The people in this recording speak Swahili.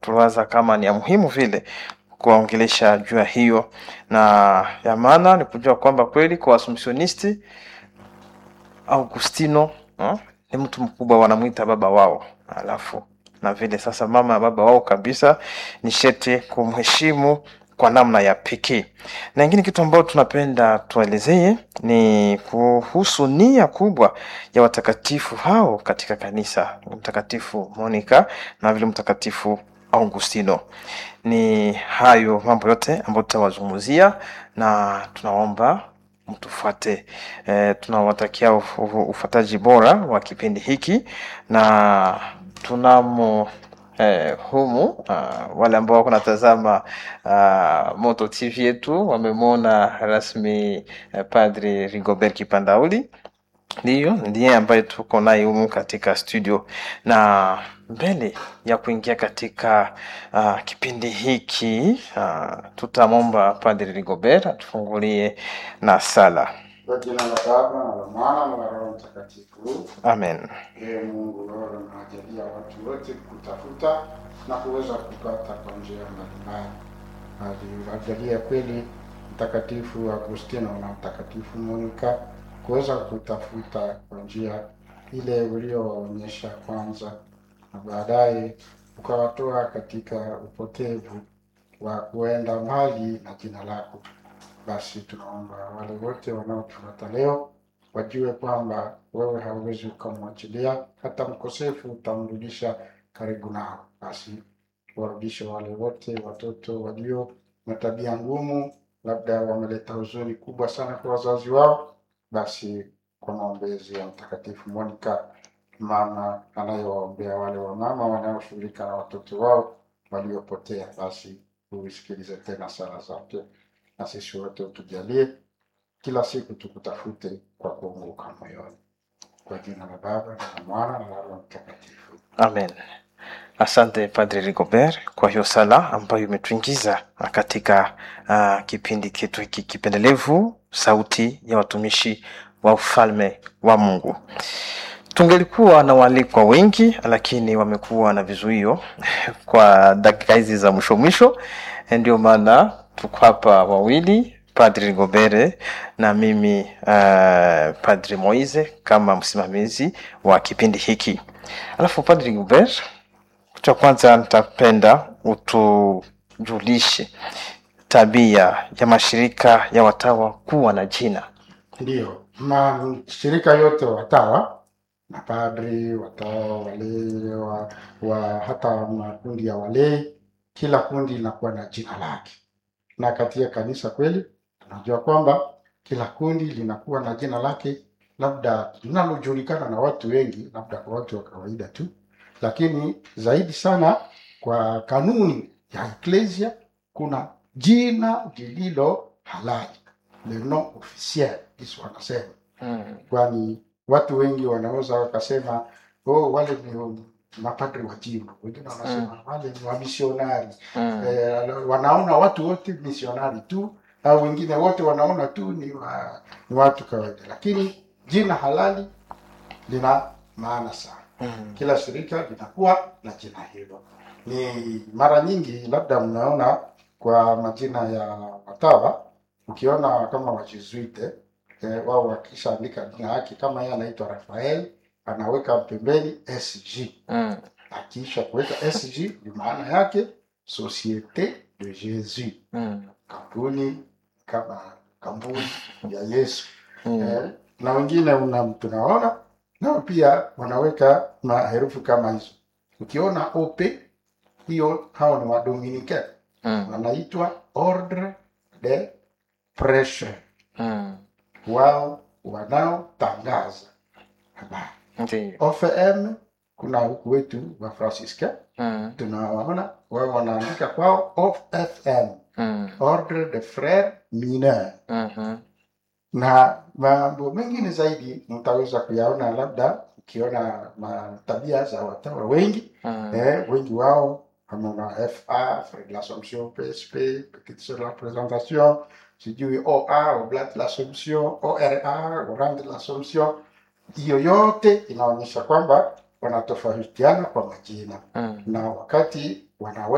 tuliwaza kama ni ya muhimu vile kuwaongelesha juu ya hiyo, na ya maana ni kujua kwamba kweli kwa Waassumptionisti Augustino ha? ni mtu mkubwa, wanamwita baba wao, alafu na vile sasa mama ya baba wao kabisa, ni shete kumheshimu kwa namna ya pekee. Na ingine kitu ambayo tunapenda tuelezee ni kuhusu nia kubwa ya watakatifu hao katika kanisa, Mtakatifu Monica na vile Mtakatifu Augustino. Ni hayo mambo yote ambayo tutawazungumzia na tunaomba mtufuate. E, tunawatakia uf- uf- ufuataji bora wa kipindi hiki na tunamo eh, humu uh, wale ambao wako natazama uh, Moto TV yetu wamemwona rasmi uh, Padri Rigobert Kipandauli ndiyo ndiye ambaye tuko naye humu katika studio na mbele ya kuingia katika uh, kipindi hiki uh, tutamwomba Padri Rigobert atufungulie na sala. Kwa jina la Baba na la Mwana na la Roho Mtakatifu. Amen. Ee Mungu, wewe unawajalia watu wote kutafuta na kuweza kupata kwa njia mbalimbali. Aliwajalia kweli Mtakatifu Agustino na Mtakatifu Monika kuweza kutafuta kwa njia ile uliowaonyesha kwanza, na baadaye ukawatoa katika upotevu wa kuenda mbali na jina lako. Basi tunaomba wale wote wanaotufuata leo wajue kwamba wewe hauwezi ukamwachilia hata mkosefu, utamrudisha karibu nao. Basi warudishe wale wote watoto walio na tabia ngumu, labda wameleta huzuni kubwa sana kwa wazazi wao. Basi kwa maombezi ya Mtakatifu Monica, mama anayewaombea wale wamama wanaoshughulika na watoto wao waliopotea, basi uisikilize tena sala zake, na sisi wote utujalie kila siku tukutafute kwa kuunguka moyoni. Kwa jina la Baba na la Mwana na la Roho Mtakatifu. Amen. Asante Padre Rigobert kwa hiyo sala ambayo imetuingiza katika uh, kipindi chetu hiki kipendelevu, sauti ya watumishi wa ufalme wa Mungu. Tungelikuwa na waalikwa wengi, lakini wamekuwa na vizuio kwa dakika hizi za mwisho mwisho, ndio maana tuko hapa wawili Padri Rigobert na mimi uh, Padri Moise kama msimamizi wa kipindi hiki. Alafu Padri Rigobert, cha kwanza nitapenda utujulishe tabia ya mashirika ya watawa kuwa na jina. Ndiyo, mashirika yote watawa mapadri, watawa, walei wa, wa hata makundi ya walei, kila kundi linakuwa na jina lake, na katika kanisa kweli tunajua kwamba kila kundi linakuwa na jina lake, labda linalojulikana na watu wengi, labda kwa watu wa kawaida tu, lakini zaidi sana kwa kanuni ya eklesia kuna jina lililo halali, le nom officiel, Yesu anasema Mm. kwani watu wengi wanaweza wakasema oh, wale ni mapadri wa jimbo, wengine wanasema wale ni wamisionari Mm. eh, wanaona watu wote misionari tu, au wengine wote wanaona tu ni, wa, ni watu kawaida, lakini jina halali lina maana sana. Mm. Kila shirika linakuwa na jina hilo. Ni mara nyingi labda mnaona kwa majina ya watawa, ukiona kama wajesuite eh, wao wakishaandika jina yake, kama yeye anaitwa Rafael anaweka pembeni SG Mm. akiisha kuweka SG ni maana yake Societe de Jesus, Mm. kampuni kama kampuni ya Yesu Mm. eh, na wengine una, tunaona nao pia wanaweka maherufi kama hizo. Ukiona OP hiyo, hao ni wadominike Mm. wanaitwa Ordre de Prêche, Mm. wao wanaotangaza habari. Ndiyo. OFM kuna huku wetu wa Francisca Mm. tunawaona wao wanaandika kwao OFM, Mm. Ordre de Frères Mineurs Mhm. na mambo mengine zaidi mtaweza kuyaona labda ukiona ma- tabia za watawa wengi Mm. eh, wengi wao kama FA Frère de l'Assomption PSP Petite Sœur de la Présentation sijui OA Oblate de l'Assomption ORA Orange de l'Assomption hiyo yote inaonyesha kwamba wanatofautiana kwa majina Mm. na wakati wanawe